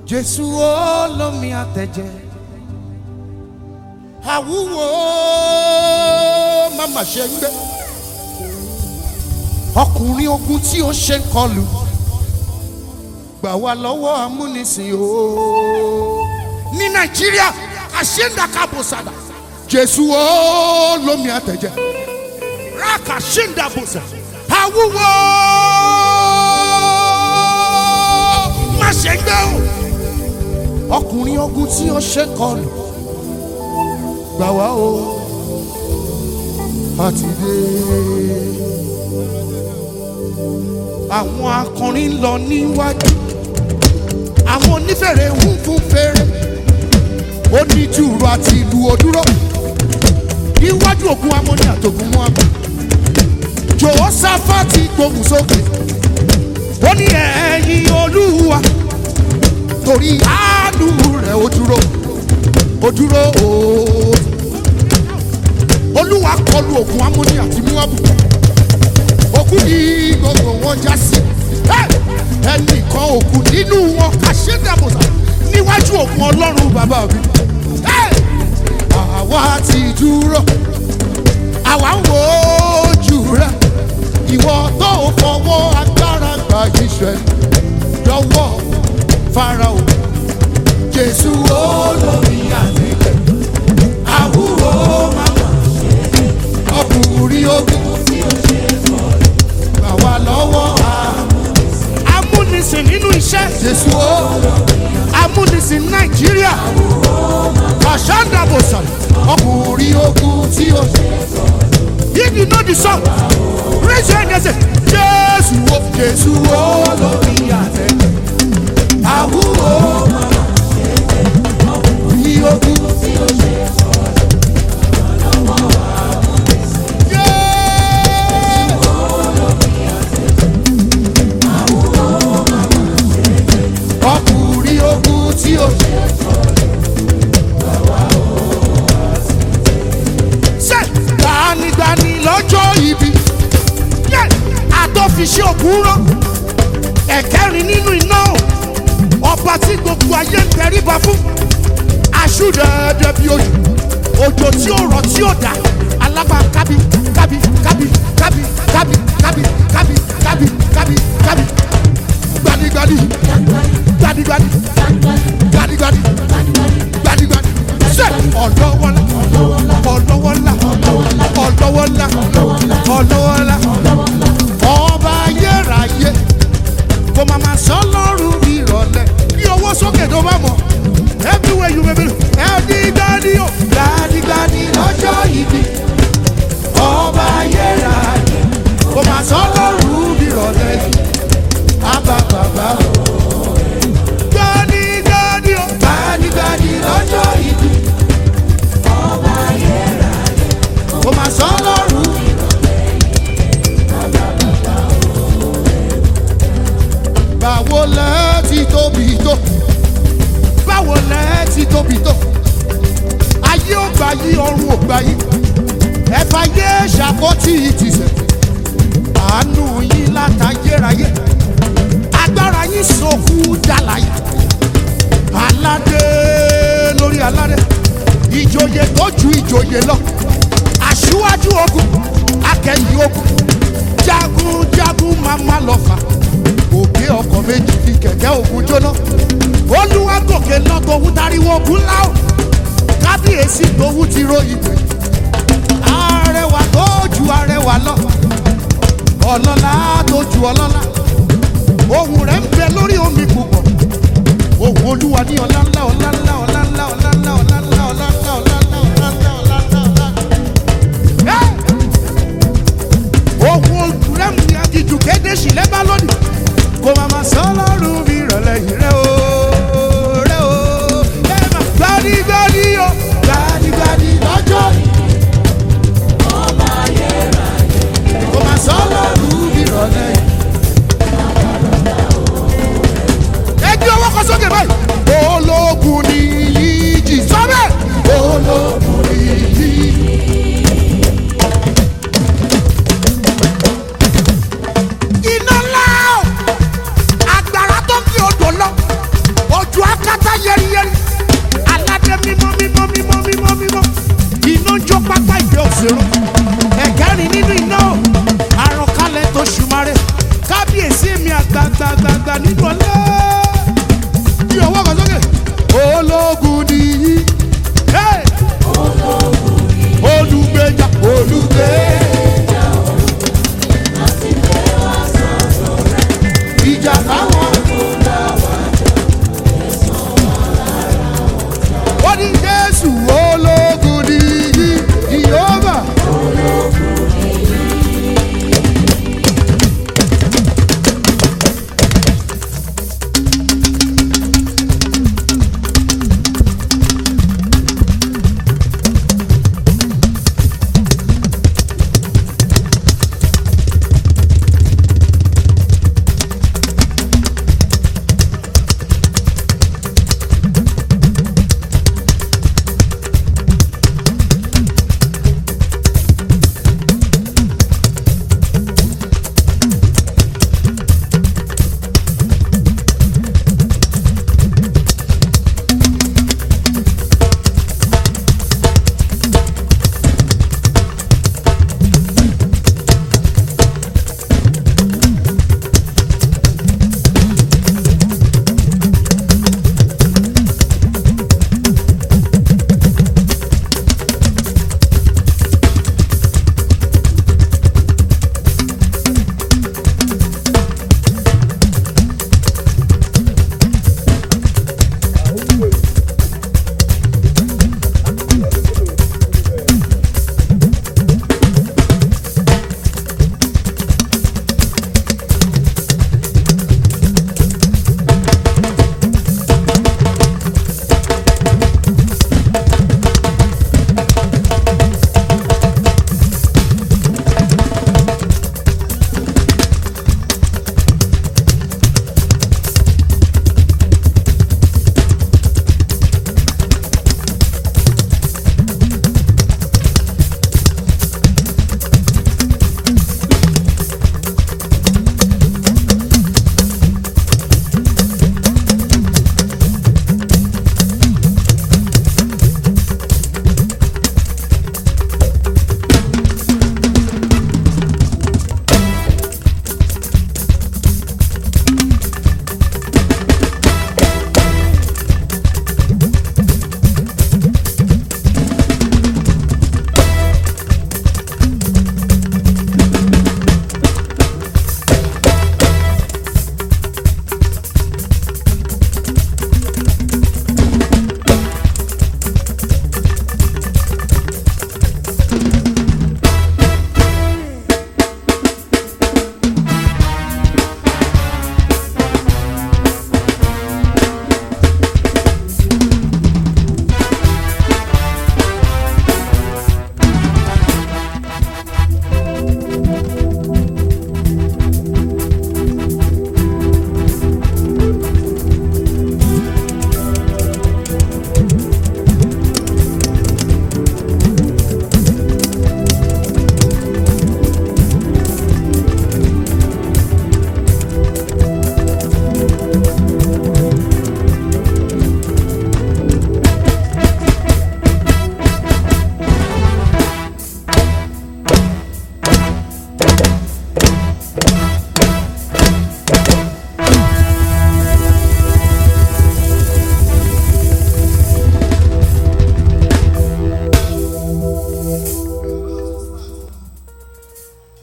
jésù olómi àtẹ̀jẹ́ àwúwo màmá ṣe ń gbé ọkùnrin ogun tí ó ṣe ń kọlù gbà wá lọ́wọ́ amúnisìn o ní nàìjíríà àṣẹ́ńdàkàbọ̀sàdà jésù olómi àtẹ̀jẹ́ rákà ṣẹ́ńdàbọ̀sà àwúwo má ṣe ń gbé o ọkùnrin ogun tí ó ṣe ń kọlù gbà wá o àti dé. àwọn akọrin lọ níwájú àwọn onífèrè ń fún fèrè oníjùrù àti ìlú òdúró níwájú ògùn amóni àtògùn mọ́ àmọ́ jòhósáfàtì gbóhùn sókè ó ní ẹ̀yìn olúwa torí àánú rẹ̀ ó dúró ó dúró ooo olúwa kọlu ògùn amóni àti muabu òkú ni gbogbo wọn já sí ẹnìkan òkú nínú wọn àṣẹdàbọsà níwájú ògùn ọlọ́run bàbá mi àwa ti dúró àwa ń wo ojú rẹ ìwọ tó fọwọ́ agbára gba iṣẹ́ lọ́wọ́ farao jésù olórí àtẹ̀lẹ́ àwúwo màmá ọkùnrin ogun gbà wá lọ́wọ́ amúnisìn nínú iṣẹ́ jésù o amúnisìn nàìjíríà àṣàdàbòsàn ọkùnrin ogun tí ó if you know the song raise your hand and say jésù o jésù o lórí àtẹ àwúwo ọkùnrin ogun tí ó ṣe ọkùnrin ogun tí ó ṣe. ṣe gbanigbani lọ́jọ́ ibi àtọ́fiṣẹ́ ògùn rán ẹ̀kẹ́rin nínú iná ọba tí gbogbo ayé ń tẹríba fún aṣúdẹ̀ẹ́dẹ́ bí oṣù òjò tí ó rọ̀ tí ó dà alábà kábí kábí kábí kábí kábí kábí kábí kábí kábí kábí gbanigbani gbadigbadi gbadigbadi gbadigbadi ṣe ọlọ́wọ́lá ọlọ́wọ́lá ọlọ́wọ́lá ọlọ́wọ́lá ọba ayérayé kò má má sọ lọ́rùn ìrọ̀lẹ́ bí owó sókè tó bá mọ̀ everywhere you may be gbadigbadi o gbadigbadi lọ́jọ́ ìbí ọba ayérayé kò má sọ lọ́rùn ìrọ̀lẹ́ àbá bàbá o gbanigbadi o gbanigbadi lọ́jọ́ ìbí ọba ayérayé kò má sọ lọ́rùn. báwo lẹ ti tóbi tó báwo lẹ ti tóbi tó ayé ò gbà yí ọrùn ò gbà yí ẹ̀fà yé ṣàkótì ìtìsẹ̀ àánú yín látayérayé agbára yín sọkú dàlàyé aládé lórí aládé ìjòyè tó ju ìjòyè lọ aṣíwájú ogun akẹ́yìn ogun jagunjagun mama lọ́fà òkè ọkọ̀ méjì fi kẹ̀kẹ́ ogun jóná olúwa gòkè lọ tòun tariwo ogun ńlá o kábíyèsí tòun ti ro ìpè arẹwà tó ju arẹwà lọ ọlọ́lá tó ju ọlọ́lá ohun rẹ̀ ń bẹ lórí omi púpọ̀ ohun olúwa ní ọlá ńlá ọlá ńlá ọlá ńlá ọlá ńlá ọlá ńlá ọlá ńlá ọlá ńlá ọlá ńlá ọlá ńlá ọlá ńlá. ohun rẹ̀ ń bí agijù kéde sílẹ̀ bá lónìí kò má má sọ lọ́rùn mi rọ̀lẹ́ yìí rẹ̀ o rẹ̀ o ẹ má gbadigbadi o gbadigbadi lọ́jọ́ kò má sọ lọ́rùn mi rọ̀lẹ́ yìí. ẹgbẹ́ ọwọ́ kan sókè báyìí. ológun ni yíjì sọ́bẹ̀. ológun ni yíjì. iná ńlá o agbára tó fi odò lọ ojú